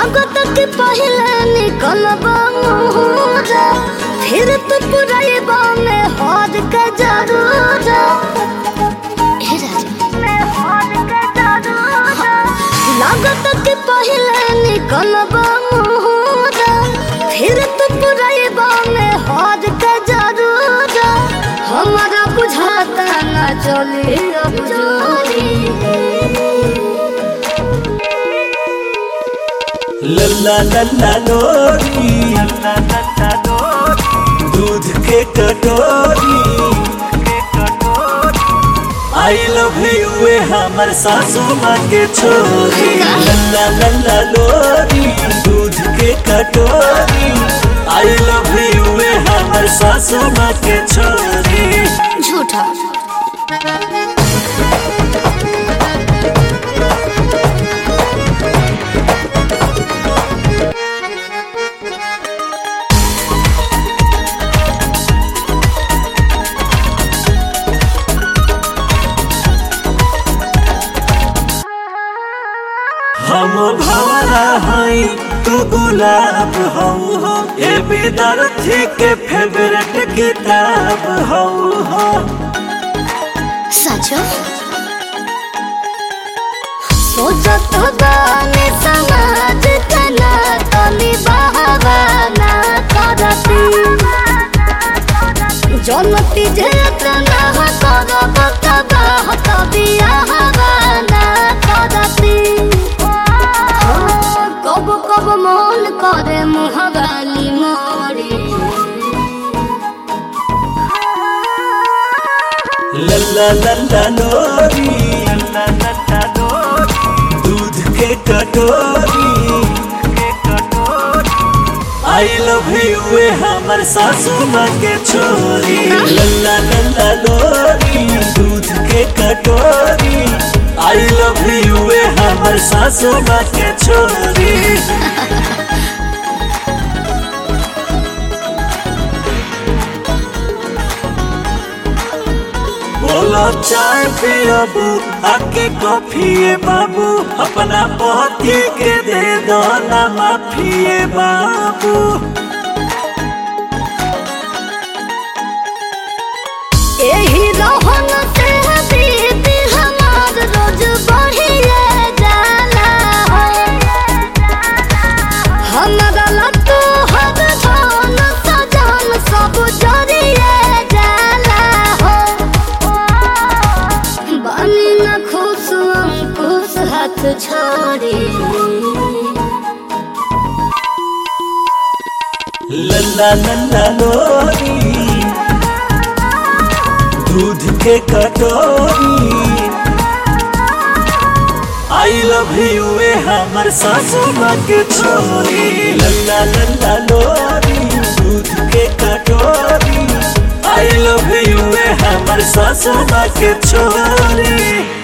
लागत के पहले निकलब मुहरा फिर तो पुरैबा में हाथ के जरूर हे राजा में हाथ के जरूर लागत के पहले निकलब मुहरा फिर तो पुरैबा में हाथ के जरूर हमारा बुझाता न चले अब जोरी लल्ला लल्ला लोरी लल्ला लल्ला लोरी दूध के कटोरी आई लव यू ए हमर सासू माँ के छोरी लल्ला लल्ला लोरी दूध के कटोरी आई लव यू ए हमर सासू माँ के छोरी झूठा हम भवरा हई तू गुलाब हऊ हो ए विद्यार्थी के फेवरेट किताब हऊ हो सचो सोचत बानी समाज तना तनी बहावाना करती जनती जे तना करब तबाह तबिया हवाना करती कब कब मन करे मुहगाली मोरी लल्ला लल्ला लोरी लल्ला लल्ला लोरी दूध के कटोरी आई लव यू ए हमर सासू माँ के छोरी लल्ला लल्ला लोरी दूध के कटोरी आई लव यू ए हमर सासू माँ के छोरी बोलो चाय पियबू आके कॉफी बाबू अपना पति के दे दो ना माफिए बाबू एही रहन से बीत हमार रोज बढ़िए जाला हमरा लट्टू हर धन सजन सब जरिए जाला हो बनी न खुश अंकुश हाथ छोड़ी लल्ला लल्ला लोरी दूध के कटोरी आई लव यू ए हमर सासू माँ के छोरी लल्ला लल्ला लोरी दूध के कटोरी आई लव यू ए हमर सासू माँ के छोरी